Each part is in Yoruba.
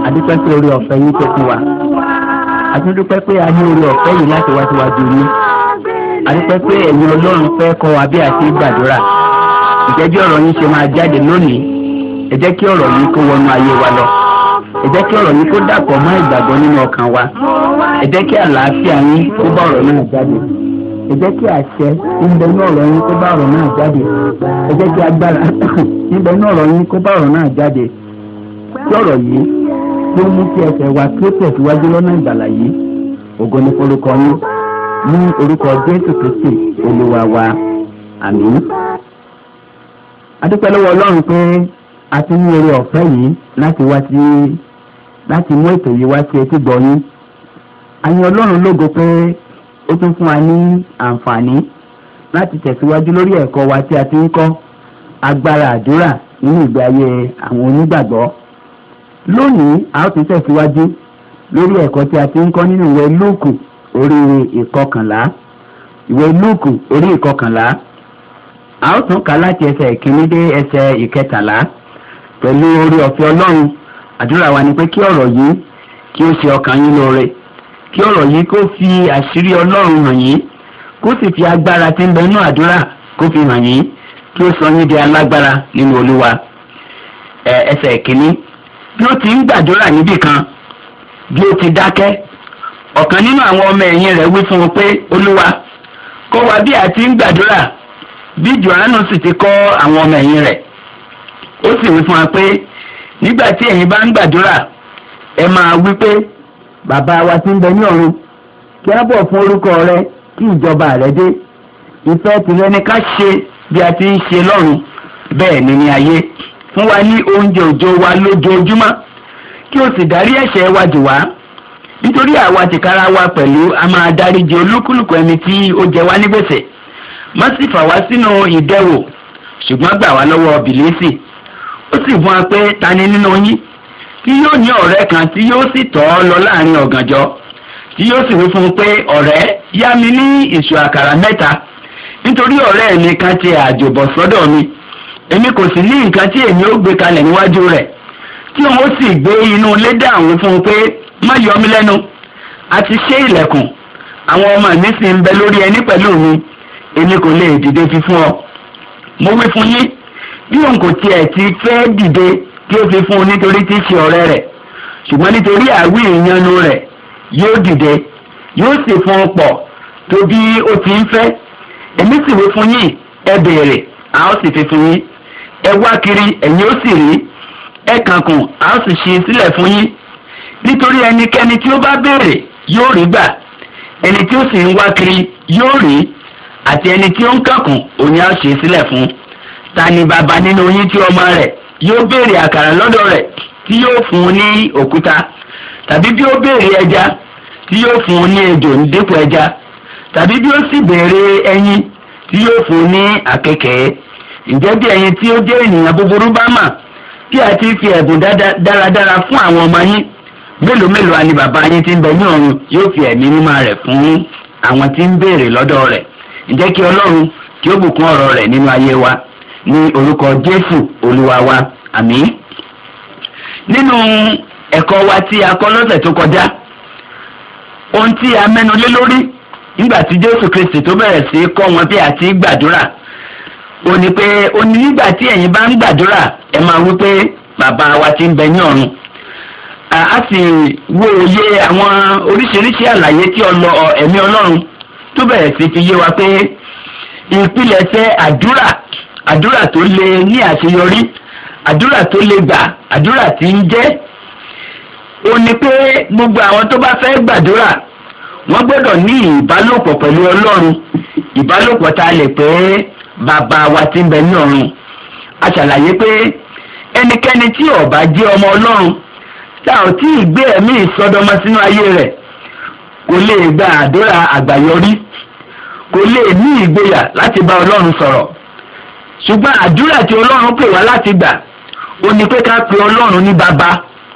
adúpẹ́ pé orí ọ̀fẹ́ yín tó fún wa àtúndúpẹ́ pé a ní orí ọ̀fẹ́ yìí láti wá síwájú yín adúpẹ́ pé ẹ̀yin ọlọ́run fẹ́ kọ́ wa bí a ti gbàdúrà ìjẹ́ bí ọ̀rọ̀ yín ṣe máa jáde lónìí ẹ jẹ́ kí ọ̀rọ̀ yìí kó wọnú ayé wa lọ ẹ jẹ́ kí ọ̀rọ̀ yìí kó dàpọ̀ mọ́ ìgbàgbọ́ nínú ọkàn wa ẹ jẹ́ kí àlàáfíà yín kó bá ọ̀rọ̀ náà jáde ẹ jẹ́ kí àṣẹ níbẹ̀ ní ọ̀rọ̀ yín kó bá ọ̀rọ̀ náà jáde ẹ jẹ́ kí agbára níbẹ̀ ní ọ̀rọ̀ yín kó bá ọ̀rọ̀ náà jáde kí ọ̀rọ̀ yìí tí ó mú kí ẹsẹ̀ wa kí ó tẹ̀síwájú lọ́nà ìgbàlà yìí ògo ní forúkọ yín ní orúkọ jésù kristi olúwa wa àmín. adúpẹ́ lọ́wọ́ ọlọ́run pé a ti ní oore ọ̀fẹ́ yìí láti wá sí láti mú ètò yìí wá sí etí gbọ́ yín. àyìn ọlọ́run lógo pé ó tún fún wa ní àǹfààní láti tẹ̀síwájú lórí ẹ̀kọ́ wa tí a ti ń kọ́ agbára àdúrà nínú ìgbé ayé àwọn onígbàgbọ́ lónìí a ó tún tẹ̀síwájú lórí ẹ̀kọ́ tí a ti ń kọ́ nínú ìwé lúùkù orí ìkọkànlá ìwé lúùkù orí ìkọkànlá a ó tún kà láti ẹsẹ̀ ìkíní dé ẹsẹ̀ ìkẹtàlá pẹ̀lú orí ọ̀fẹ́ ọlọ́run àdúrà wa ni pé kí ọ̀rọ̀ yìí kí ó ṣe ọkàn yín lóore kí ọ̀rọ̀ yìí kó fi àṣírí ọlọ́run hàn yín kó sì fi agbára tí ń bẹ nínú àdúrà kó fi hàn yín kí ó sọ yín di alágbára nínú olúwa ẹsẹ̀ ìkíní bí ó ti ń gbàdúrà níbì kan bí ó ti dákẹ́ ọ̀kan nínú àwọn ọmọ ẹ̀yìn rẹ̀ wí fún un pé olúwa kọ́ wa bí a ti ń gbàdúrà bí johannu sì ti kọ́ àwọn ọmọ ẹ̀yìn rẹ̀ ó sì wí fún wa pé nígbà tí ẹ̀yin bá ń gbàdúrà ẹ máa wí pé bàbá wa ti ń bẹ ní ọ̀run kí á bọ̀ fún orúkọ rẹ kí ìjọba rẹ dé ìfẹ́ tìrẹ ni ká ṣe bí a ti ń ṣe lọ́run bẹ́ẹ̀ ni ní ayé fún wa ní oúnjẹ òjò wa lójoojúmọ́ kí o sì dárí ẹ̀ṣẹ̀ wa jì wá nítorí àwa tìkára wa pẹ̀lú a máa dáríjì olúkúlùkù ẹni tí ó jẹ wá ní gbèsè má sì fà wá sínú ìdẹwò ṣùgbọ́n gbà wá lọ́wọ́ bìlísì ó sì fún wa pé ta ni nínú yín tí yóò ní ọ̀rẹ́ kan tí yóò sì tọ́ ọ lọ láàrin ọ̀gànjọ́ tí yóò sì wí fún un pé ọ̀rẹ́ yá mi ní ìṣù àkàrà mẹ́ta nítorí ọ̀rẹ́ mi kan ti àjòbọ̀ sọ́dọ̀ mi èmi kò sì ní nǹkan tí èmi ó gbé kalẹ̀ níwájú rẹ̀ tí òun ó sì gbé inú ilé dáhùn fún un pé má yọ mí lẹ́nu a ti ṣe ilẹ̀kùn àwọn ọmọ mi sì ń bẹ lórí ẹní pẹ̀lú mi èmi kò lè dìde fi fún ọ. mo wí fún yín bí òun kò tiẹ̀ ti fẹ́ dìde kí ó fi fún un nítorí tí í ṣe ọ̀rẹ́ rẹ̀ ṣùgbọ́n nítorí àwí ìyanu rẹ̀ yóò dìde yóò sì fún un pọ̀ tó bí ó ti ń fẹ́ èmi sì wí fún yín ẹ béèrè a ó sì fi fún yín ẹ wá kiri ẹ̀yin ó sì rí ẹ kànkùn a ó sì ṣí sílẹ̀ fún yín nítorí ẹnikẹ́ni tí ó bá béèrè yóò rí gbà ẹni tí ó sì ń wá kiri yóò rí àti ẹni tí ó ń kànkùn òní a ó ṣí sílẹ̀ fún ta ni bàbá nínú yín tí ọmọ rẹ̀ yóò béèrè àkàrà lọ́dọ̀ rẹ̀ tí yóò fún un ní òkúta tàbí bí ó béèrè ẹja tí yóò fún un ní ejò dípò ẹja tàbí bí ó sì béèrè ẹyin tí yóò fún un ní àkekèé ǹjẹ́ bí ẹ̀yin tí ó jẹ́ ènìyàn búburú bá mà tí a ti fi ẹ̀bùn dáradára fún àwọn ọmọ yín mélòó mélòó a ni bàbá yín tí ń bẹ ní ọ̀run yóò fi ẹ̀mí mímọ́ rẹ̀ fún àwọn tí ń béèrè lọ́dọ̀ rẹ̀ ǹjẹ́ kí ọlọ́run kí ó bùkún ọ̀rọ̀ rẹ̀ nínú ayé wa ní orúkọ jésù olúwa wa àmín. nínú ẹ̀kọ́ wa tí a kọ́ lọ́sẹ̀ tó kọjá ohun tí a mẹ́nu lé lórí nígbà tí jésù kristi tó bẹ̀rẹ̀ sí kọ́ wọn bí a ti gbàdúrà ó ní pé ó ní nígbà tí ẹ̀yin bá ń gbàdúrà ẹ máa wí pé bàbá wa ti ń bẹ ní ọ̀run a sì wo òye àwọn oríṣiríṣi àlàyé tí ọlọ ẹ̀mí ọlọ́run tó bẹ̀rẹ̀ sí fi yé wa pé ìpilẹ̀ṣẹ̀ àdúrà àdúrà tó lè ní àṣeyọrí àdúrà tó lè gbà àdúrà tí ń jẹ́ ó ní pé gbogbo àwọn tó bá fẹ́ gbàdúrà wọ́n gbọ́dọ̀ ní ìbálòpọ̀ pẹ̀lú ọlọ́run ìbálòpọ̀ tá a lè pè é bàbá wa tí ń bẹ ní ọ̀run a ṣàlàyé pé ẹnikẹ́ni tí ó bá jẹ́ ọmọ ọlọ́run tá ò tí ì gbé ẹ̀mí ìsọdọmọ sínú ayé rẹ̀ kò lè gba àdúrà àgbàyọrí kò lè ní ìgboyà láti bá ọlọ́run sọ̀rọ̀ ṣùgbọ́n àdúrà tí ọlọ́run pè wá láti gbà ó ní pé ká pe ọlọ́run ní bàbá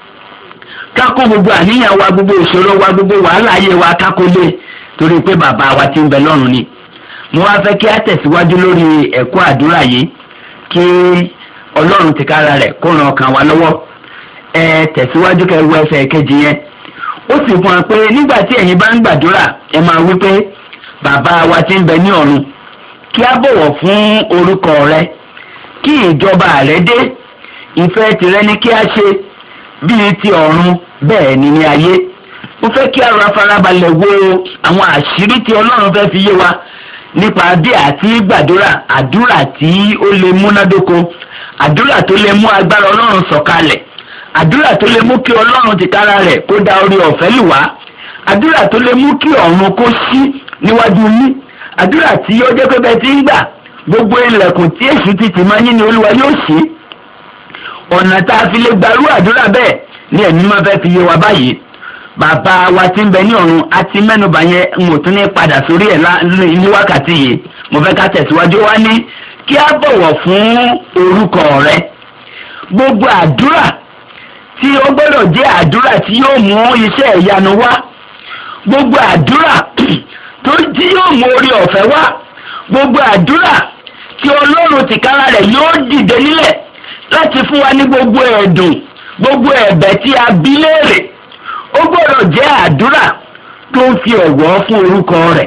ká kó gbogbo àníyàn wa gbogbo ìṣòro wa gbogbo wàhálà ayé wa ká kó lé torí pé bàbá wa tí ń bẹ lọ́run ni mo wá fẹ́ kí á tẹ̀síwájú lórí ẹ̀kọ́ àdúrà yìí kí ọlọ́run ti kára rẹ̀ kó ran ọkàn wa lọ́wọ́ ẹ tẹ̀síwájú kẹ́ wọ ẹsẹ̀ kejì yẹn ó sì fún wa pé nígbà tí ẹ̀yin bá ń gbàdúrà ẹ máa wí pé bàbá wa tí ń bẹ ní ọ̀run kí a bọ̀wọ̀ fún orúkọ rẹ kí ìjọba rẹ dé ìfẹ́ tìrẹ ní kí a ṣe bíi ti ọ̀run bẹ́ẹ̀ ni ní ayé mo fẹ́ kí a ra farabalẹ̀ wo àwọn àṣírí tí ọlọ́run fẹ́ fi yé wa nípa bí àti gbàdúrà àdúrà tí ó lè múnádóko àdúrà tó lè mú agbára ọlọ́run sọ̀kalẹ̀ àdúrà tó lè mú kí ọlọ́run tìkára rẹ̀ kó da orí ọ̀fẹ́ lù wá àdúrà tó lè mú kí ọ̀run kó ṣí níwájú yín àdúrà tí ó jẹ́ pé bẹ́ẹ̀ ti ń gbà gbogbo ilẹ̀kùn tí èṣù ti tì máa yín ni olúwa yóò ṣí ọ̀nà tá a fi lè gbarú àdúrà bẹ́ẹ̀ ni ẹ̀mí máa fẹ́ fi yé wa báyìí bàbá wa tí ń bẹ ní ọ̀run àti mẹ́nubà yẹn n ò tún ní padà sórí ẹ̀ ní wákàtí yìí mo fẹ́ ká tẹ̀síwájú wá ní kí a bọ̀wọ̀ fún orúkọ rẹ gbogbo àdúrà tí ó gbọ́dọ̀ jẹ́ àdúrà tí yóò mú iṣẹ́ ìyanu wá gbogbo àdúrà tó tí yóò mú orí ọ̀fẹ́ wá gbogbo àdúrà tí ọlọ́run tìkára rẹ̀ yóò dìde nílẹ̀ láti fún wa ní gbogbo ẹ̀dùn gbogbo ẹ̀bẹ̀ tí a bí léèrè ó gbọ́dọ̀ jẹ́ àdúrà tó ń fi ọ̀wọ̀ fún orúkọ rẹ̀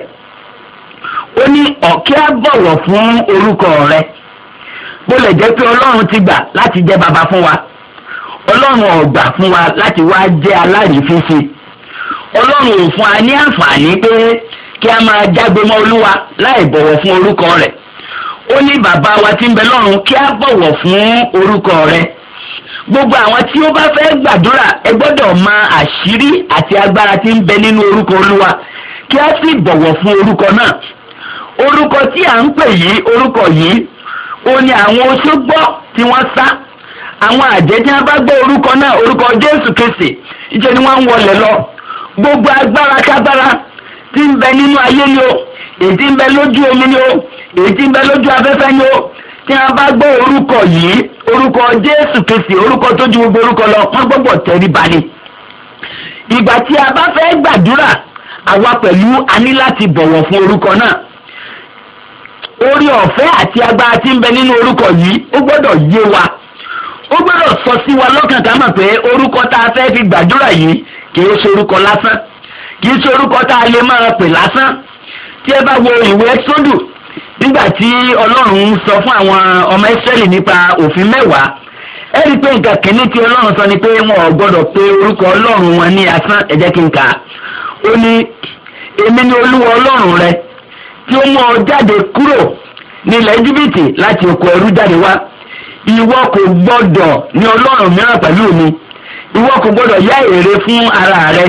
ó ní ọ̀kẹ́ á bọ̀wọ̀ fún orúkọ rẹ̀ bó lè jẹ́ pé ọlọ́run ti gbà láti jẹ́ baba fún wa ọlọ́run ò gbà fún wa láti wá jẹ́ alárìífín ọlọ́run ò fún wa ní àǹfààní pé kí a máa jágbe mọ́ olúwa láì bọ̀wọ̀ fún orúkọ rẹ̀ ó ní bàbá wa tí ń bẹ lọ́run kí a bọ̀wọ̀ fún orúkọ rẹ̀ gbogbo àwọn tí ó bá fẹ́ gbàdúrà ẹ gbọ́dọ̀ mọ àṣírí àti agbára tí ń bẹ nínú orúkọ olúwa kí a sì bọ̀wọ̀ fún orúkọ náà orúkọ tí à ń pè yìí orúkọ yìí ó ní àwọn oṣó gbọ́ tí wọ́n sá àwọn àjẹ́ tí wọ́n bá gbọ́ orúkọ náà orúkọ jésù kristi ìjẹ́ ni wọ́n ń wọlé lọ gbogbo agbára kágbára tí ń bẹ nínú ayé ni o èyí tí ń bẹ lójú omi ni o èyí tí ń bẹ lójú afẹ́fẹ́ ni o tí wọ́n bá gbọ́ orúkọ yìí orúkọ jésù kristi orúkọ tó ju gbogbo orúkọ lọ wọ́n gbọ́dọ̀ tẹríba ni ìgbà tí a bá fẹ́ gbàdúrà àwa pẹ̀lú a ní láti bọ̀wọ̀ fún orúkọ náà orí ọ̀fẹ́ àti agbára tí ń bẹ nínú orúkọ yìí ó gbọ́dọ̀ yé wa ó gbọ́dọ̀ sọ sí wa lọ́kàn ká mọ̀ pé orúkọ tá a fẹ́ fi gbàdúrà yìí kìí ṣe orúkọ lásán kìí ṣe orúkọ tá a lè máa pè lásán tí ẹ bá wo ìwé sódù nígbà tí ọlọ́run sọ fún àwọn ọmọ ìsírẹ́lì nípa òfin mẹ́wàá ẹ rí i pé nǹkan kìíní tí ọlọ́run sọ ni pé wọn ò gbọ́dọ̀ pe orúkọ ọlọ́run wọn ní asán ẹ jẹ́ kí n kà á ó ní èmi ni olúwa ọlọ́run rẹ tí ó mú ọ jáde kúrò nílẹ̀ íjíbítì láti oko ẹrú jáde wá ìwọ kò gbọ́dọ̀ ní ọlọ́run mìíràn pẹ̀lú mi ìwọ kò gbọ́dọ̀ yá èrè fún ara rẹ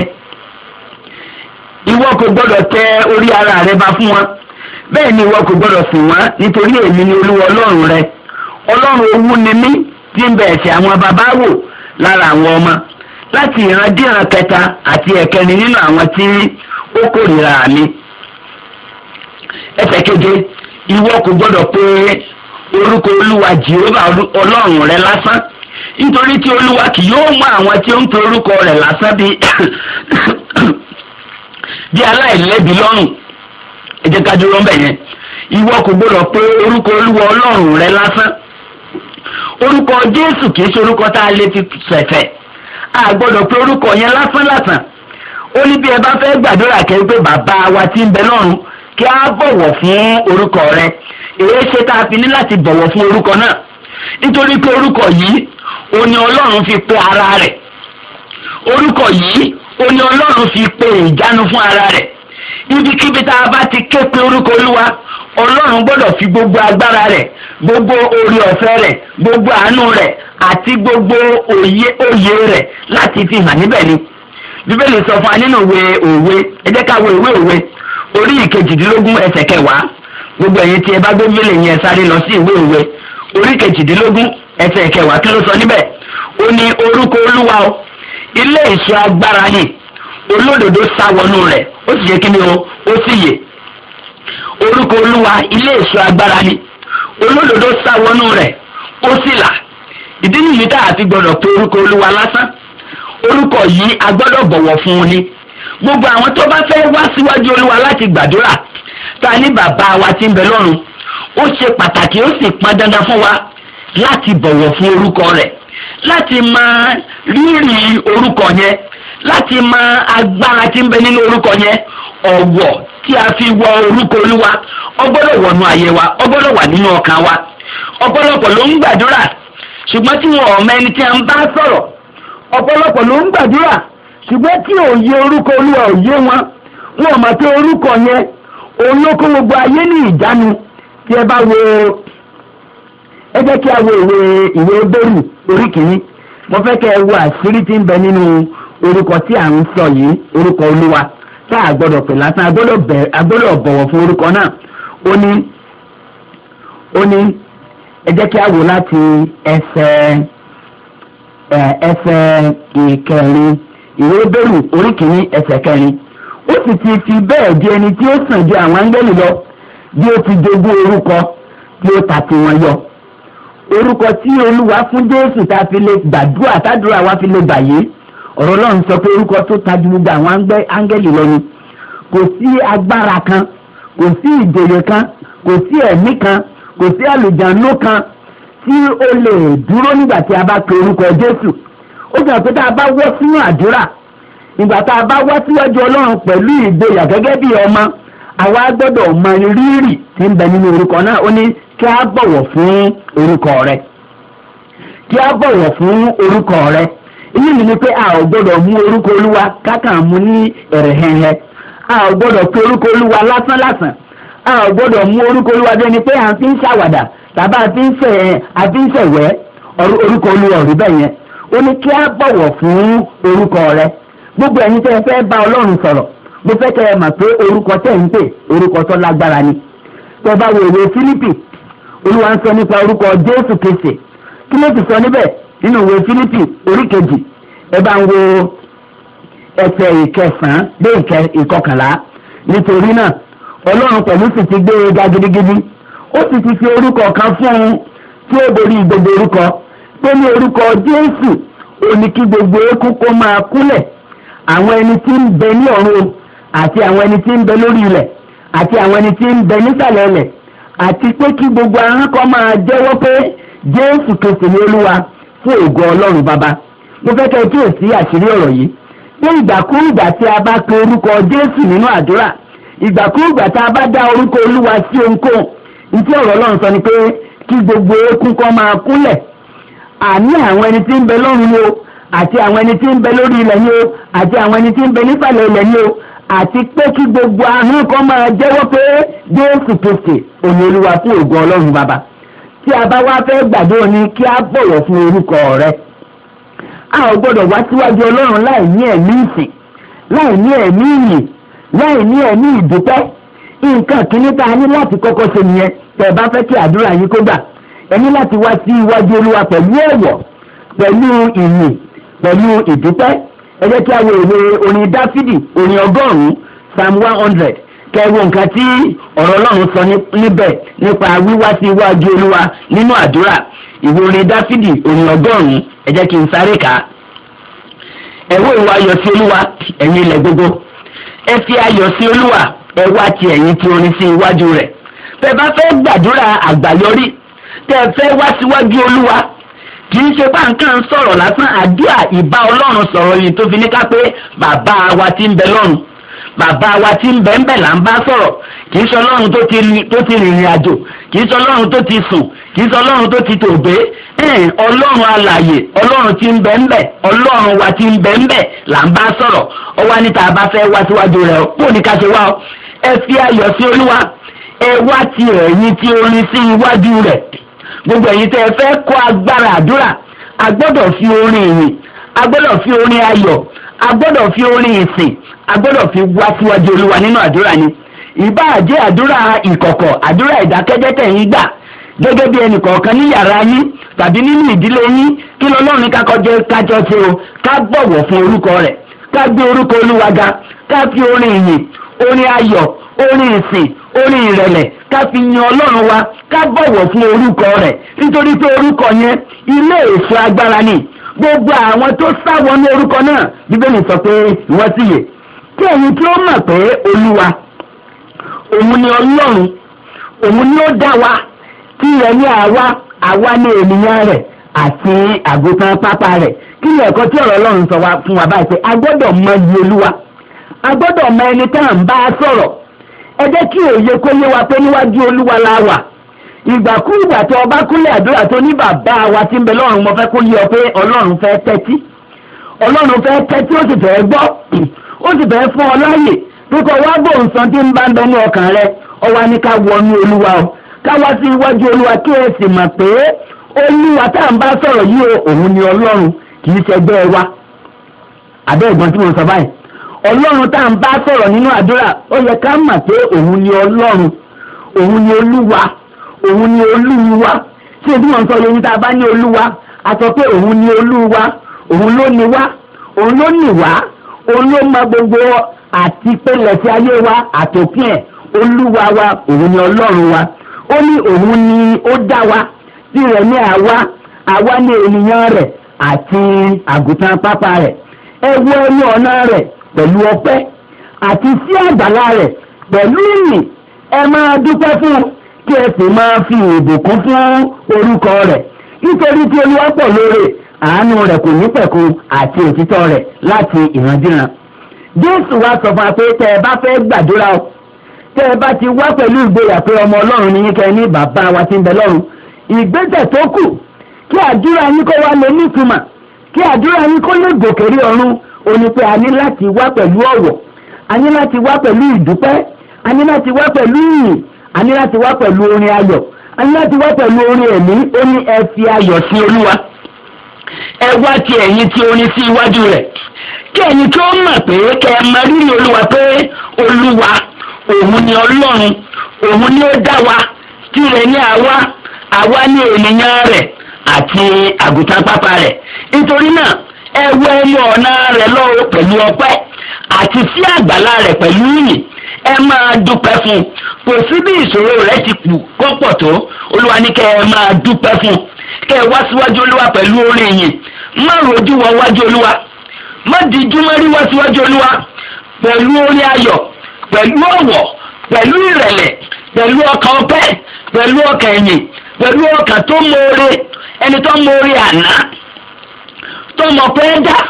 ìwọ kò gbọ́dọ̀ tẹ orí ara rẹ bá fún wọn bẹ́ẹ̀ ni ìwọ kò gbọ́dọ̀ sìn wọ́n nítorí èmi ni olúwa ọlọ́run rẹ ọlọ́run owú ni mí tí ń bẹ ẹ̀ṣẹ̀ àwọn bàbá wò lára àwọn ọmọ láti ìran díran kẹta àti ẹ̀kẹrin nínú àwọn tí ó kórìíra mi ẹsẹ̀ keje ìwọ kò gbọ́dọ̀ pé orúkọ olúwa jehova ọlọ́run rẹ lásán nítorí tí olúwa kì yóò mú àwọn tí ó ń pe orúkọ rẹ lásán bí bí aláìlẹ́bi lọ́rùn ẹ jẹ́ ká dúró ń bẹ̀ yẹn ìwọ kò gbọ́dọ̀ pé orúkọ olúwa ọlọ́run rẹ lásán orúkọ jésù kì í ṣe orúkọ tá a lè fi ṣẹ̀fẹ̀ a gbọ́dọ̀ pé orúkọ yẹn lásán lásán ó ní bí ẹ bá fẹ́ gbàdúrà kẹ́ pé bàbá wa tí ń bẹ lọ́run kí a bọ̀wọ̀ fún orúkọ rẹ èyí ṣe tá a fi ní láti bọ̀wọ̀ fún orúkọ náà nítorí pé orúkọ yìí ó ní ọlọ́run fi pe ara rẹ̀ orúkọ yìí ó ní ọlọ́run fi pe ìjánu fún ara rẹ̀ ibikíbi tá a bá ti ké pe orúkọ olúwa ọlọ́run gbọ́dọ̀ fi gbogbo agbára rẹ̀ gbogbo orí ọ̀fẹ́ rẹ̀ gbogbo àánú rẹ̀ àti gbogbo òye òye rẹ̀ láti fi hàn níbẹ̀ ni bíbélì sọ fún wa nínú ìwé òwe ẹ jẹ́ ká wo ìwé òwe orí ìkejìdínlógún ẹsẹ̀ kẹwàá gbogbo ẹ̀yin tí ẹ bá gbé bíbélì yẹn sáré lọ sí ìwé òwe orí ìkejìdínlógún ẹsẹ̀ kẹwàá kí ló sọ níbẹ̀ ó ní orúkọ olúwa o ilé ìṣọ́ agbára yìí olódodo sá wọnú rẹ̀ ó sì yẹ kí ni o ó sì yè orúkọ olúwa ilé ìṣọ́ agbára ni olódodo sá wọnú rẹ̀ ó sì là ìdí nìyí tá a fi gbọdọ̀ pé orúkọ olúwa lásán orúkọ yìí a gbọ́dọ̀ bọ̀wọ̀ fún un ni gbogbo àwọn tó bá fẹ́ wá síwájú olúwa láti gbàdúrà ta ní bàbá wa tí ń bẹ lọ́run ó ṣe pàtàkì ó sì pọn dandan fún wa láti bọ̀wọ̀ fún orúkọ rẹ̀ láti mọ rírì orúkọ yẹn láti mọ agbára tí ń bẹ nínú orúkọ yẹn ọ̀wọ̀ tí a fi wọ orúkọ olúwa ọgbọ́dọ̀ wọnú ayé wa ọgbọ́dọ̀ wà nínú ọkàn wa ọ̀pọ̀lọpọ̀ ló ń gbàdúrà ṣùgbọ́n tí wọn ò mọ ẹni tí a ń bá sọ̀rọ̀ ọ̀pọ̀lọpọ̀ ló ń gbàdúrà ṣùgbọ́n tí òye orúkọ olúwa ò yé wọn wọn ò mọ̀ pé orúkọ yẹn òun ló kó gbogbo ayé ní ìjánu tí ẹ bá wo ẹ jẹ́ kí a wo ìwé ìwé bẹ́rù orí kìíní mo fẹ́ kẹ́ ẹ wo àṣírí tí ń bẹ nínú orúkọ tí à ń sọ yìí orúkọ olúwa tá a gbọ́dọ̀ pè lásán a gbọ́dọ̀ bẹ̀- a gbọ́dọ̀ bọ̀wọ̀ fún orúkọ náà ó ní ó ní ẹ jẹ́ kí a wò láti ẹsẹ̀ ẹ, ẹsẹ̀ ìkẹrin ìwé bẹ́rù orí kìíní ẹsẹ̀ kẹrin ó sì ti fi bẹ́ẹ̀ di ẹni tí ó sàn ju àwọn áńgẹ́lì lọ bí ó ti jogún orúkọ tí ó ta tiwọn yọ orúkọ tí olúwa fún jésù tá a fi lè gbàdúrà tádúrà wa fi lè gbàyé ọ̀rọ̀ ọlọ́run sọ pé orúkọ tó ta ju gbogbo àwọn áńgbẹ́- áńgẹ́lì lọ ni kò sí agbára kan kò sí ìjòyè kan kò sí ẹ̀mí kan kò sí àlùjáná kan tí ó lè dúró nígbà tí a bá pe orúkọ jésù ó sọ pé tá a bá wọ́ sínú àdúrà ìgbà tá a bá wá síwájú ọlọ́run pẹ̀lú ìgboyà gẹ́gẹ́ bí ọmọ àwa gbọ́dọ̀ mọ rírì tí ń bẹ nínú orúkọ náà ó ní kí a bọ̀wọ̀ fún orúkọ rẹ kí a bọ̀wọ̀ fún orúkọ rẹ èyí ni ni pé a ò gbọ́dọ̀ mú orúkọ olúwa kákan mú ní ẹ̀rẹ̀hẹ̀hẹ̀ a ò gbọ́dọ̀ pe orúkọ olúwa lásán lásán a ò gbọ́dọ̀ mú orúkọ olúwa bí ẹni pé à ń fi ń ṣàwàdà tàbí a fi ń ṣẹ̀ a fi ń ṣẹ̀wẹ́ ọrú- orúkọ olúwa ò rí bẹ́ẹ̀ yẹn ó ní kí a bọ̀wọ̀ fún orúkọ rẹ gbogbo ẹ̀yin tẹ́ ẹ fẹ́ bá ọlọ́run sọ̀rọ̀ mo fẹ́ kẹ́ ẹ mọ̀ pé orúkọ tẹ́ ń pè orúkọ tó lágbára ni tẹ́ bá wo ìwé fílípì olúwa ń sọ nípa orúkọ jésù kristi kí ló ti sọ níbẹ̀ nínú ìwé fílípì orí kejì ẹ bá ń wo ẹsẹ̀ ìkẹsàn-án dé ìkẹ- ìkọkànlá nítorí náà ọlọ́run pẹ̀lú sì ti gbé e ga gidigidi ó sì ti fi orúkọ kan fún un tí ó borí gbogbo orúkọ pé ní orúkọ jésù ó ní kí gbogbo eékún kó máa kúlẹ̀ àwọn ẹni tí ń bẹ ní ọ̀run o, àti àwọn ẹni tí ń bẹ lórí ilẹ̀ àti àwọn ẹni tí ń bẹ nísàlẹ̀ ilẹ̀ àti pé kí gbogbo ahọ́n kan máa jẹ́wọ́ pé jésù kristi ni olúwa fún ògo ọlọ́run bàbá mo fẹ́ kẹ́ ẹ kíyèsí àṣírí ọ̀rọ̀ yìí pé ìgbàkúùgbà tí a bá pe orúkọ jésù nínú àdúrà ìgbàkúùgbà tá a bá dá orúkọ olúwa sí ohunkóhun ntí ọ̀rọ̀ ọlọ́run sọ ni pé kí gbogbo eékún kan máa kúnlẹ̀ àní àwọn ẹni tí ń bẹ lọ́run ni o àti àwọn ẹni tí ń bẹ lórí ilẹ̀ ni o àti àwọn ẹni tí ń bẹ nísàlẹ̀ ilẹ̀ ni o àti pé kí gbogbo ahọ́n kan máa jẹ́wọ́ pé jésù kristi òní olúwa fún ògo ọlọ́run bàbá tí a bá wá fẹ́ gbàdúrà ní kí a bọ̀wọ̀ fún orúkọ rẹ a ò gbọ́dọ̀ wá síwájú ọlọ́run láì ní ẹ̀mí ìsìn láì ní ẹ̀mí ìyìn láì ní ẹ̀mí ìdúpẹ́ nǹkan kìíní tá a ní láti kọ́kọ́ ṣe nìyẹn tẹ̀ bá fẹ́ kí àdúrà yín kó gbà ẹ ní láti wá sí iwájú olúwa pẹ̀lú ọ̀wọ̀ pẹ̀lú ìyìn pẹ̀lú ìdúpẹ́ ẹ jẹ́ kí a wo ìwé orin dáfídì orin ọgọ́rùn-ún psalm one hundred kẹwo nǹkan tí ọ̀rọ̀ ọlọ́run sọ ní- níbẹ̀ nípa wíwá sí iwájú olúwa nínú àdúrà ìwé orin dáfídì orin ọgọ́rùn-ún ẹ jẹ́ kí n sáré kà á ẹ̀wọ́ ìwà ayọ̀ sí olúwa ẹ̀yin ilẹ̀ gbogbo ẹ fi ayọ̀ sí olúwa ẹ wá ti ẹ̀yin tí orin sí iwájú rẹ̀ tẹ́ bá fẹ́ gbàdúrà àgbáyọrí tẹ́ fẹ́ wá síwájú olúwa kì í ṣe bá nǹkan sọ̀rọ̀ lásán àdúrà ìbá ọlọ́run sọ̀rọ̀ yìí tó fi ní ká pé bàbá wa ti ń bẹ lọ́run bàbá wa tí ń bẹ ń bẹ là ń bá sọ̀rọ̀ kì í sọ ọlọ́run tó ti rin- tó ti rìnrìn àjò kì í sọ ọlọ́run tó ti sùn kì í sọ ọlọ́run tó ti tòògbé ẹ̀ẹ́n ọlọ́run alàyè ọlọ́run tí ń bẹ ń bẹ ọlọ́run wa tí ń bẹ ń bẹ là ń bá sọ̀rọ̀ ọ wá níta bá fẹ́ wá síwájú rẹ̀ ó ní ká ṣe wá ọ ẹ fi ayọ̀ sí olúwa ẹ wá ti ẹ̀yìn tí orin sí iwájú rẹ̀ gbogbo ẹ̀yin tẹ́ ẹ fẹ́ kó agbára àdúrà a gbọ́dọ̀ fi orin ìyìn a gbọ́dọ̀ fi orin ayọ̀ a gbọ́dọ̀ fi orin ìsìn a gbọ́dọ̀ fi wá síwájú olúwa nínú àdúrà ni ìbáà jẹ́ àdúrà ìkọ̀kọ̀ àdúrà ìdákẹ́jẹ́ tẹ̀yìn gbà gẹ́gẹ́ bí ẹnì kọ̀ọ̀kan ní yàrá yín tàbí nínú ìdílé yín kí lọ́lọ́run ká kọjọ kájọ ṣe o ká bọ̀wọ̀ fún orúkọ rẹ̀ ká gbé orúkọ olúwa ga ká fi orin ìyìn orin ayọ̀ orin ìsìn orin ìrẹ̀lẹ̀ ká fi yan ọlọ́run wa ká bọ̀wọ̀ fún orúkọ rẹ̀ nítorí pé orúkọ yẹn ilé èso agbára ni gbogbo àwọn tó sáwọ ní orúkọ náà bíbélì sọ pé wọ́n sì yè kí ẹ̀yin tí ó mọ̀ pé olúwa òun ni ọlọ́run òun ni ó dá wa tí ilẹ̀ ní àwa àwa ní ènìyàn rẹ̀ àti àgùntàn pápá rẹ̀ kí ni ẹ̀kọ́ tí ọ̀rọ̀ ọlọ́run sọ wá fún wa báyìí pé a gbọ́dọ̀ mọ iye olúwa a gbọ́dọ̀ mọ ẹni tá à ń bá a sọ̀rọ̀ ẹ jẹ́ kí òye kó yé wa pé níwájú olúwa la wà ìgbàkúùgbà tó ọba kúnlẹ̀ àdúrà tó ní bàbá wa tí ń bẹ lọ́run mo fẹ́ kó yé ọ pé ọlọ́run fẹ́ tẹ́tí ọlọ́run fẹ́ tẹ́tí ó sì fẹ́ gbọ́ ó sì fẹ́ fún ọ láàyè pípọ̀ wá gbóhùn san tí ń bá ń bẹ ní ọkàn rẹ ọwọ́ ni ká wọnú olúwa o ká wá sí iwájú olúwa kí ẹ sì mọ̀ pé olúwa tá à ń bá sọ̀rọ̀ yìí o òun ni ọlọ́run kì í ṣẹgbẹ́ wa àbẹ́ ìgbọ́n tí mo sọ báyìí ọlọ́run tá à ń bá sọ̀rọ̀ nínú àdúrà ó yẹ ká mọ̀ pé òun ni ọlọ́run òun ni olúwa òun ni olúwa tí ebi wọn sọ yẹn tá a bá ní olúwa a sọ pé òun ni olúwa òun ló ní wá òun ló ní wá òun ló mọ gbogbo àti pẹlẹsì ayé wa àtòkìn ẹ olúwa wa òun ni ọlọ́run wa ó ní òun ni ó dá wa tirẹ̀ ní àwa àwa ní ènìyàn rẹ̀ àti àgùntàn pápá rẹ̀ ẹ wọ ẹni ọ̀nà rẹ̀ pẹ̀lú ọpẹ́ àti sí àgbàlá rẹ̀ pẹ̀lú ìyìn ẹ máa dúpẹ́ fún un kí ẹ sì máa fi ìbùkún fún orúkọ rẹ̀ nítorí tí olúwa pọ̀ lóore àánú rẹ̀ kò ní pẹ̀kun àti òtítọ́ rẹ̀ láti ìrandíran. jésù wá sọ fún wa pé tẹ́ ẹ bá fẹ́ gbàdúrà o tẹ́ ẹ bá ti wá pẹ̀lú ìgboyà pé ọmọ ọlọ́run ni yín kẹ́ ẹ ní bàbá wa tí ń bẹ lọ́run ìgbésẹ̀ tó kù kí àdúrà yín kó wá lè nítumọ̀ kí àdúrà yín kó lè gòkè rí ọ̀run ó ní pé a ní láti wá pẹ̀lú ọ̀wọ̀ a ní láti wá pẹ̀lú ìdúpẹ́ a ní láti wá pẹ̀lú ìyìn a ní láti wá pẹ̀lú orin ayọ̀ a ní láti wá pẹ̀lú orin ẹ̀mí ó ní ẹ fi ayọ̀ sí olúwa ẹ wá ti ẹ̀yin tí orin sí iwájú rẹ̀ kí ẹ̀yin tó mọ̀ pé kẹ́ ẹ mọ rírì olúwa pé olúwa òun ni ọlọ́run òun ni ó dá wa tirẹ̀ ní àwa àwa ní ènìyàn rẹ̀ àti àgùntàn pápá rẹ̀ nítorí náà ẹ wọ ẹnu ọ̀nà rẹ̀ lọ́wọ́ pẹ̀lú ọpẹ́ àti sí àgbàlá rẹ̀ pẹ̀lú ìyìn ẹ máa dúpẹ́ fún un kò sí bí ìṣòro rẹ̀ ti kù kọ́pọ̀ tó olúwa ní kẹ́ ẹ máa dúpẹ́ fún un kẹ́ ẹ wá síwájú olúwa pẹ̀lú orin ìyìn má rojú wọ wájú olúwa má dijú má rí wá síwájú olúwa pẹ̀lú orin ayọ̀ pẹ̀lú ọ̀wọ̀ pẹ̀lú ìrẹ̀lẹ̀ pẹ̀lú ọkàn ọpẹ́ pẹ̀lú ọkàn ẹ̀yìn pẹ̀lú ọkàn tó mọ̀ọ́re ẹni tó mọ̀ọ́re àná tó mọ̀ pé dá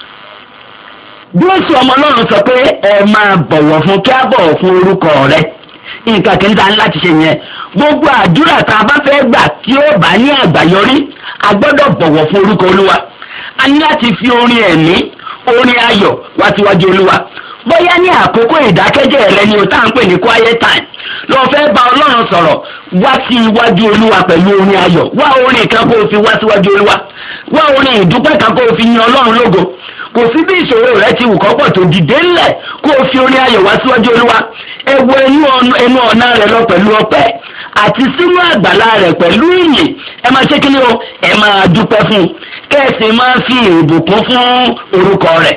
Jésù ọmọ Ọlọ́run sọ pé ẹ máa bọ̀wọ̀ fún kí á bọ̀wọ̀ fún orúkọ rẹ nǹkan kìíní ta ní láti ṣe yẹn gbogbo àdúrà tá a bá fẹ́ gbà tí ó bá ní àgbáyọrí a gbọ́dọ̀ bọ̀wọ̀ fún orúkọ Olúwa a ní láti fi orin ẹ̀mí orin ayọ̀ wá síwájú Olúwa bóyá ní àkókò ìdákẹ́jẹ́ rẹ ni o tá à ń pè ní quiet time lọ fẹ́ bá Ọlọ́run sọ̀rọ̀ wá sí iwájú Olúwa pẹ̀lú orin ayọ̀ wá orin kan kó o fi wá síwájú Olúwa wá orin ìdúpẹ́ kan kó o fi yin Ọlọ́run lógo kò sí bí ìṣòro rẹ ti wù kọ́pọ̀ tó dìde ńlẹ̀ kó o fi orin ayọ̀ wá síwájú olúwa ẹ wo ẹnu ọ̀nà rẹ lọ pẹ̀lú ọpẹ́ àti sínú àgbàlá rẹ pẹ̀lú ìyìn ẹ máa ṣe kíni o ẹ máa dúpẹ́ fún un kẹ́ẹ̀sì máa fi ìbùkún fún orúkọ rẹ̀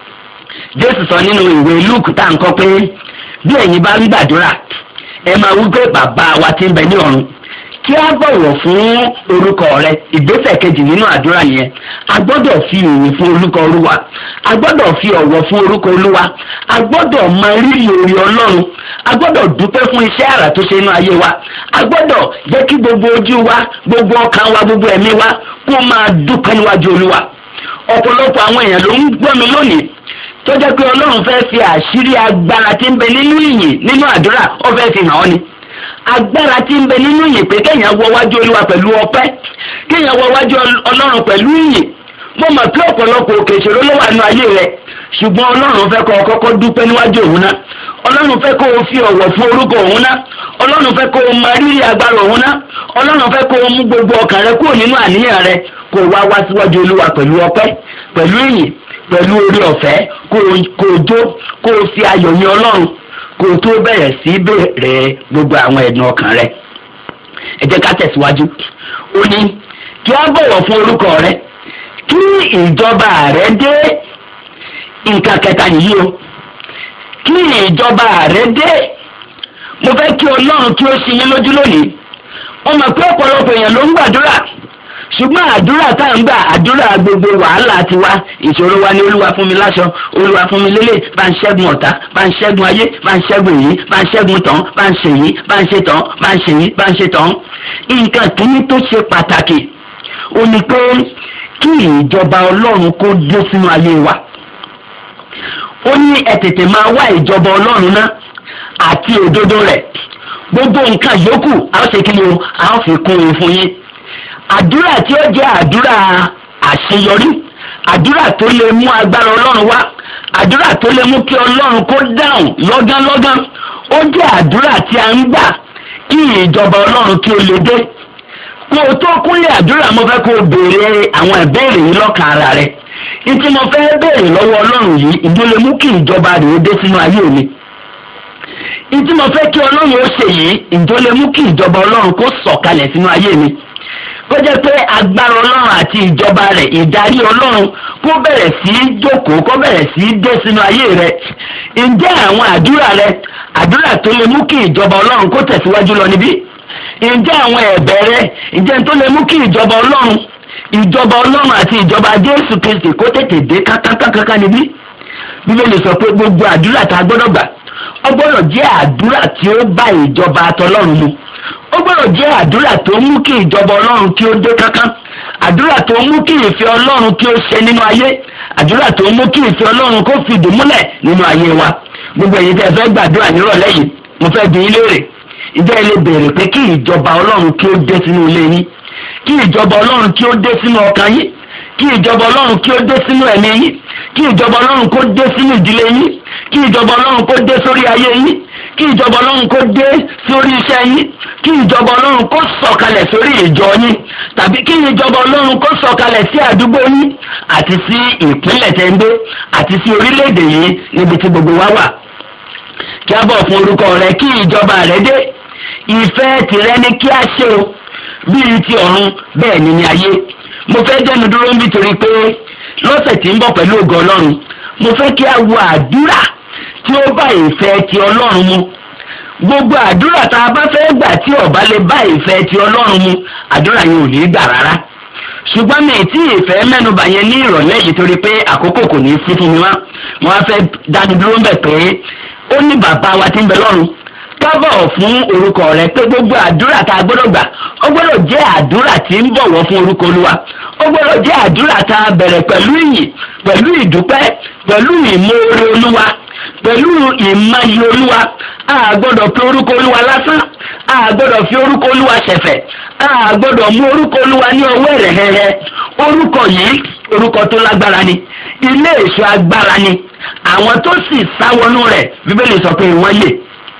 jésù sọ nínú ìwé luke tá à ń kọ́ pé bí ẹ̀yin bá ń gbàdúrà ẹ máa wí pé bàbá wa ti ń bẹ ní ọ̀run kí a bọ̀wọ̀ fún orúkọ rẹ ìgbésẹ̀ kejì nínú àdúrà yẹn a gbọ́dọ̀ fi ìyìn fún orúkọ olúwa a gbọ́dọ̀ fi ọ̀wọ̀ fún orúkọ olúwa a gbọ́dọ̀ mọ rírì orí ọlọ́run a gbọ́dọ̀ dúpẹ́ fún iṣẹ́ àrà tó ṣe inú ayé wa a gbọ́dọ̀ jẹ́ kí gbogbo ojú wa gbogbo ọkàn wa gbogbo ẹ̀mí wa kó máa dúpẹ́ níwájú olúwa ọ̀pọ̀lọpọ̀ àwọn èèyàn ló ń gbọ́ mi lónìí tó jẹ́ pé ọlọ́run fẹ́ fi àṣírí agbára tí ń bẹ nínú ìyìn nínú àdúrà ó fẹ́ fi hàn ọ́ ni agbára tí ń bẹ nínú ìyìn pé kéèyàn wọ wájú olúwa pẹ̀lú ọpẹ́ kéèyàn wọ wájú ọlọ́run pẹ̀lú ìyìn mo mọ̀ pé ọ̀pọ̀lọpọ̀ òkè ìṣòro ló wà nínú ayé rẹ ṣùgbọ́n ọlọ́run fẹ́ kọ́ ọ kọ́kọ́ dúpẹ́ níwájú òun náà ọlọ́run fẹ́ kó o fi ọ̀wọ̀ fún orúkọ òun náà ọlọ́run fẹ́ kó o mọ rírì agbára òun náà ọlọ́run fẹ́ kó o mú gbogbo ọkàn rẹ kúrò nínú àníyàn rẹ kó o wá wá síwájú olúwa pẹ̀lú ọpẹ́ pẹ̀lú ìyìn pẹ̀lú orí ọ̀fẹ́ kó o jó kó o fi ayọ̀ yin ọlọ́run kó o tó bẹ̀rẹ̀ sí bẹ̀rẹ̀ gbogbo àwọn ẹ̀dùn ọkàn rẹ ẹ jẹ́ ká tẹ̀síwájú ó ní kí á bọ̀wọ̀ fún orúkọ rẹ kí ìjọba rẹ dé nǹkan kẹta nìyí o kí ìjọba rẹ dé mo fẹ́ kí ọlọ́run kí ó ṣe yín lójú lónìí wọ́n mọ̀ pé ọ̀pọ̀lọpọ̀ èèyàn ló ń gbàdúrà ṣùgbọ́n àdúrà tá à ń gbà àdúrà gbogbo wàhálà ti wá ìṣòro wa ní olúwa fún mi láṣọ olúwa fún mi lélẹ̀ bá ń ṣẹ́gun ọ̀tá bá ń ṣẹ́gun ayé bá ń ṣẹ́gun èyí bá ń ṣẹ́gun tán bá ń ṣe yìí bá ń ṣe tán bá ń ṣe yìí bá ń ṣe tán. nǹkan kìíní tó ṣe pàtàkì ó ní pé kí ìjọba ọlọ́run kó dé sínú ayé wa ó ní ẹ tètè máa wá ìjọba ọlọ́run náà àti òdodo rẹ̀ gbogbo nǹkan yòókù a ó ṣe kí ni o a ó fi kún un fún yín àdúrà tí ó jẹ́ àdúrà àṣeyọrí àdúrà tó lè mú agbára ọlọ́run wá àdúrà tó lè mú kí ọlọ́run kó dáhùn lọ́gánlọ́gán ó jẹ́ àdúrà tí a ń gbà kí ìjọba ọlọ́run kí ó lè dé kó o tó kúnlẹ̀ àdúrà mo fẹ́ kó o béèrè àwọn ìbéèrè yìí lọ́kàn ara rẹ̀ ìtí mo fẹ́ béèrè lọ́wọ́ ọlọ́run yìí ìdó lè mú kí ìjọba rẹ̀ ó dé sínú ayé mi ìtí mo fẹ́ kí ọlọ́run ó ṣe yìí ìdó lè mú kí ìjọba ọlọ́run kó sọ̀kalẹ̀ sínú ayé mi kó jẹ́ pé agbára ọlọ́run àti ìjọba rẹ̀ ìdarí ọlọ́run kó bẹ̀rẹ̀ sí í jókòó kó bẹ̀rẹ̀ sí í dé sínú ayé rẹ̀ ǹjẹ́ àwọn àdúrà rẹ̀ àdúrà tó lè mú kí ìjọba ọlọ́run kó tẹ̀síwájú lọ níbí ǹjẹ́ àwọn ẹ̀bẹ̀ rẹ̀ ǹjẹ́ tó lè mú kí ìjọba ọlọ́run ìjọba ọlọ́run àti ìjọba jésù kristi kó tètè dé kákákákáká níbí bíbélì sọ pé gbogbo àdúrà tá a gbọ́dọ̀ gbà ó gbọ́dọ̀ jẹ́ àdúrà tí ó bá ìjọba àtọlọ́run mu ó gbọ́dọ̀ jẹ́ àdúrà tó mú kí ìjọba ọlọ́run kí ó dé kánkán àdúrà tó mú kí ìfẹ́ ọlọ́run kí ó ṣe nínú ayé àdúrà tó mú kí ìfẹ́ ọlọ́run kó fìdí múlẹ̀ nínú ayé wa gbogbo èyí tẹ́ ẹ fẹ́ gbàdúrà nírọ̀lẹ́ yìí mo fẹ́ bi yín léèrè ìjẹ́ ilé béèrè pé kí ìjọba ọlọ́run kí ó dé sínú ilé yín kí ìjọba ọlọ́run kí ó dé sínú ọkàn yín kí ìjọba ọlọ́run kí ó dé sínú ẹ̀mí yín kí ìjọba ọlọ́run kó dé sínú ìdílé yín kí ìjọba ọlọ́run kó dé sórí ayé yín kí ìjọba ọlọ́run kó dé sórí iṣẹ́ yín kí ìjọba ọlọ́run kó sọ̀kalẹ̀ sórí ìjọ yín tàbí kí ìjọba ọlọ́run kó sọ̀kalẹ̀ sí àdúgbò yín àti sí ìpínlẹ̀ tẹ́ ń gbé àti sí orílẹ̀-èdè yìí níbi tí gbogbo wa wà kí a bọ̀ fún orúkọ rẹ kí ìjọba rẹ dé ìfẹ́ tìrẹ ni kí a ṣe o bíi ti ọ̀run bẹ́ẹ̀ ni ní ayé mo fẹ́ dẹnu dúró nítorí pé lọ́sẹ̀ tí ń bọ̀ pẹ̀lú ògo ọlọ́run mo fẹ́ kí a wo àdúrà tí ó bá ìfẹ́ ti ọlọ́run mu gbogbo àdúrà tá a bá fẹ́ gbà tí ó bá lè bá ìfẹ́ ti ọlọ́run mu àdúrà yẹn ò ní gbà rárá ṣùgbọ́n mi tí ìfẹ́ mẹ́nuba yẹn ní ìrọ̀lẹ́ yìí torí pé àkókò kò ní í sí fún mi wá mo wá fẹ́ dánu dúró ń bẹ̀ pé ó ní bàbá wa tí ń bẹ lọ́run kábọ̀ fún orúkọ rẹ pé gbogbo àdúrà tá a gbọ́dọ̀ gbà ó gbọ́dọ̀ jẹ́ àdúrà tí ń bọ̀wọ̀ fún orúkọ olúwa ó gbọ́dọ̀ jẹ́ àdúrà tá a bẹ̀rẹ̀ pẹ̀lú ìyìn pẹ̀lú ìdúpẹ́ pẹ̀lú ìmoore olúwa pẹ̀lú ìmọ̀yì olúwa a gbọ́dọ̀ fi orúkọ olúwa lásán a gbọ́dọ̀ fi orúkọ olúwa ṣẹ̀fẹ̀ a gbọ́dọ̀ mú orúkọ olúwa ní ọwọ́ rẹ̀ hẹ́hẹ́ orúkọ yìí orúkọ tó lágbára ni ilé èso agbára ni àwọn tó sì sáwọnú rẹ̀ bíbélì sọ pé wọ́n lè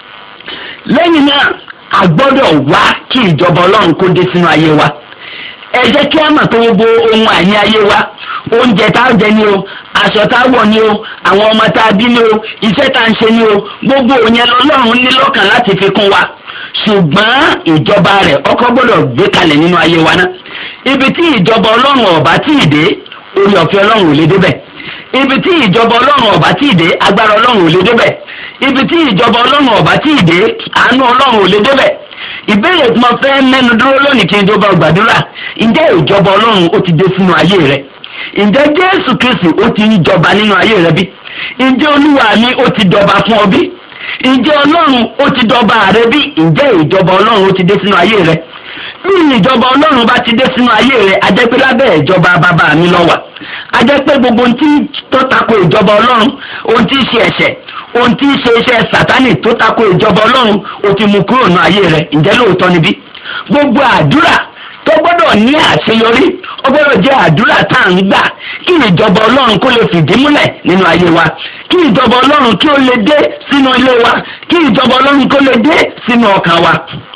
lẹ́yìn náà a gbọ́dọ̀ wá kí ìjọba ọlọ́run kó dé sínú ayé wa ẹ jẹ́ kí a mọ̀ pé gbogbo ohun àní ayé wa oúnjẹ tá a jẹ ni o aṣọ tá a wọ̀ ni o àwọn ọmọ tá a bí ni o iṣẹ́ tá a ń ṣe ni o gbogbo òyìn lọ́lọ́run ní lọ́kàn láti fi kún wa ṣùgbọ́n ìjọba rẹ̀ ọkọ gbọ́dọ̀ gbé kalẹ̀ nínú ayé wa náà ibi tí ìjọba ọlọ́run ọ̀bá tí ì dé orí ọ̀fẹ́ ọlọ́run ò lè débẹ̀ ibi tí ìjọba ọlọ́run ọ̀bá tí ì dé agbára ọlọ́run ò lè débẹ̀ ibi tí ìjọba ọlọ́run ọ̀bá tí ì dé àánú ọlọ́run ò lè débẹ̀ ìbéèrè tí mo fẹ́ mẹ́nu dúró lónìí kí n tó bá gbàdúrà ǹjẹ́ ìjọba ọlọ́run ó ti dé sínú ayé rẹ ǹjẹ́ jésù kristi ó ti ń jọba nínú ayé rẹ bí ǹjẹ́ olúwa mi ó ti dọba fún ọ bí ǹjẹ́ ọlọ́run ó ti dọba rẹ bí ǹjẹ́ ìjọba ọlọ́run ó ti dé sínú ayé rẹ bí ìjọba ọlọ́run bá ti dé sínú ayé rẹ a jẹ́ pé lábẹ́ ìjọba bàbá mi ló wà a jẹ́ pé gbogbo ohun tí tó tako ìjọba ọlọ́run ohun tí ń ṣe ẹ̀ṣẹ̀ ohun tí ń ṣe iṣẹ́ sátánì tó tako ìjọba ọlọ́run ó ti mú kúrò ní ayé rẹ ǹjẹ́ lóòótọ́ níbí gbogbo àdúrà tó gbọ́dọ̀ ní àṣeyọrí ó gbọ́dọ̀ jẹ́ àdúrà tá à ń gbà kí ìjọba ọlọ́run kó lè fìdí múlẹ̀ nínú ayé wa kí ìjọba ọlọ́run kí ó lè dé sínú ilé wa kí ìjọba ọlọ́run kó lè dé sínú ọkàn wa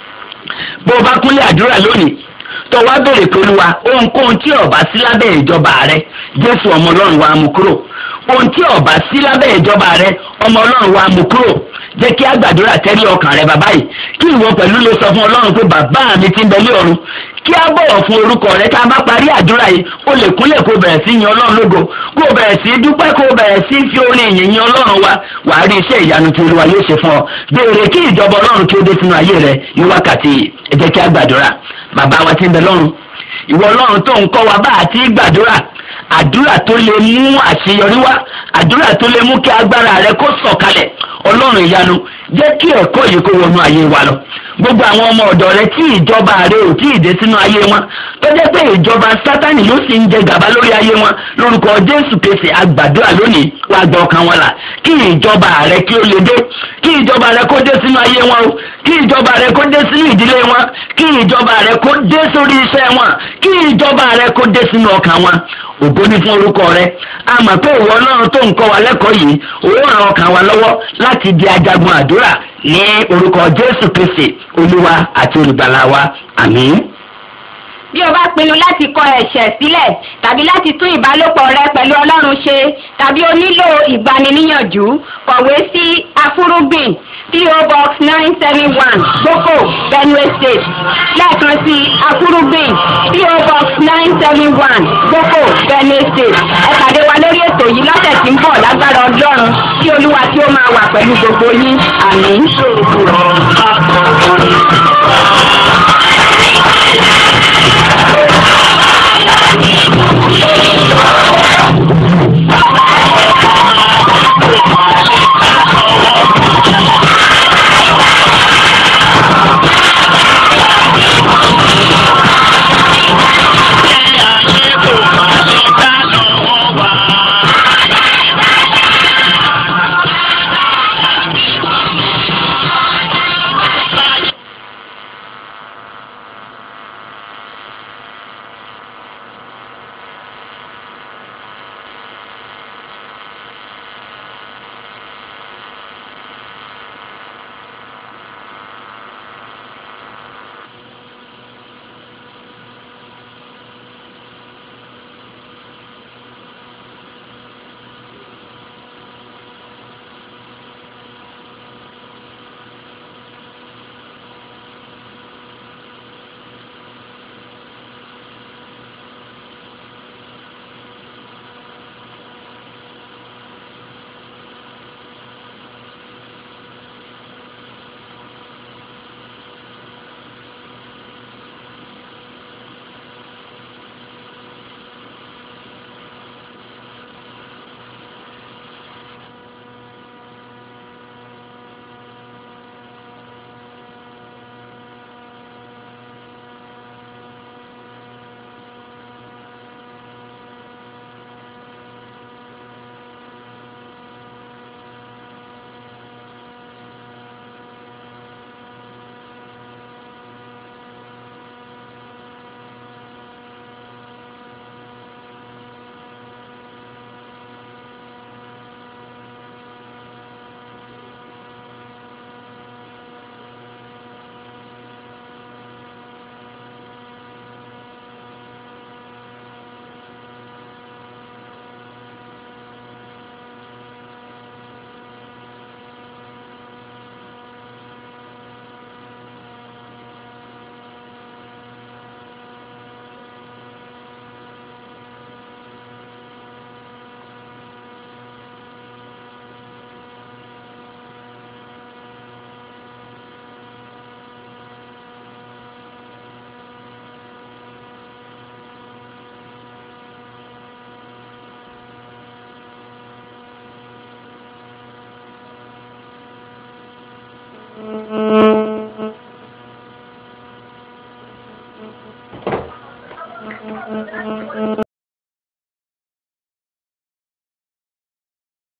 bó o bá kúnlẹ̀ àdúrà lónìí tó wá béèrè pẹ̀lú wa ohunkóhun tí ó bá sí lábẹ́ ìjọba rẹ jésù ọmọ ọlọ́run wa mú kúrò ohun tí ó bá sí lábẹ́ ìjọba rẹ ọmọ ọlọ́run wa mú kúrò jẹ́ kí a gbàdúrà tẹ́lẹ̀ ọkàn rẹ bàbá yìí kí ìwọ pẹ̀lú lè sọ fún ọlọ́run pé bàbá mi ti ń bẹ ní ọ̀run kí a bọ̀wọ̀ fún orúkọ rẹ tá a bá parí àdúrà yìí o lè kúnlẹ̀ kó bẹ̀rẹ̀ sí yin ọlọ́run lógo kó o bẹ̀rẹ̀ sí dúpẹ́ kó o bẹ̀rẹ̀ sí fi orin ìyìn yin ọlọ́run wa wàá rí iṣẹ́ ìyanu tí olúwa yóò ṣe fún ọ béèrè kí ìjọba ọlọ́run kí ó dé sínú ayé rẹ ní wákàtí ẹ jẹ́ kí a gbàdúrà bàbá wa ti ń bẹ lọ́run ìwọ ọlọ́run tó ń kọ́ wa bá àti gbàdúrà àdúrà tó lè mú àṣeyọrí wá àdúrà tó lè mú kí agbára rẹ kó sọ̀kalẹ̀ ọlọ́run ìyanu jẹ́ kí ẹ̀kọ́ yìí kó wọnú ayé wa lọ gbogbo àwọn ọmọ ọ̀dọ̀ rẹ tí ìjọba rẹ ò tí ì dé sínú ayé wọn tó jẹ́ pé ìjọba sátani ló sì ń jẹ gàba lórí ayé wọn lórúkọ jésù kẹsì àgbàdúrà lónìí wàá gba ọkàn wọn là kí ìjọba rẹ kí ó lè dé kí ìjọba rẹ kó dé sínú ayé wọn o kí ìjọba rẹ kó dé sínú ìdílé wọn kí ìjọba rẹ kó dé sórí iṣẹ́ wọn kí ìjọba rẹ kó dé sínú ọkàn wọn ògo ní fún orúkọ rẹ a mọ̀ pé ìwọ náà tó ń kọ́ wa lẹ́kọ̀ọ́ yìí òun ràn ọkàn wa lọ́wọ́ láti di ajagun àdúrà ní orúkọ jésù kristi olúwa àti olùgbàlà wa àmín. bí o bá pinnu láti kọ ẹ̀ṣẹ̀ sílẹ̀ tàbí láti tún ìbálòpọ̀ rẹ pẹ̀lú ọlọ́run ṣe tàbí o nílò ìgbaniníyànjú kọ̀wé sí afúrúgbìn PO Box nine seven one gboko Benue State lẹ́ẹ̀kan sí afúrúgbìn PO Box nine seven one gboko Benue State ẹ pàdé wa lórí ètò yìí lọ́sẹ̀ tí ń bọ̀ lágbára ọlọ́run kí olúwa tí ó máa wà pẹ̀lú gbogbo yín àmín. Thank you.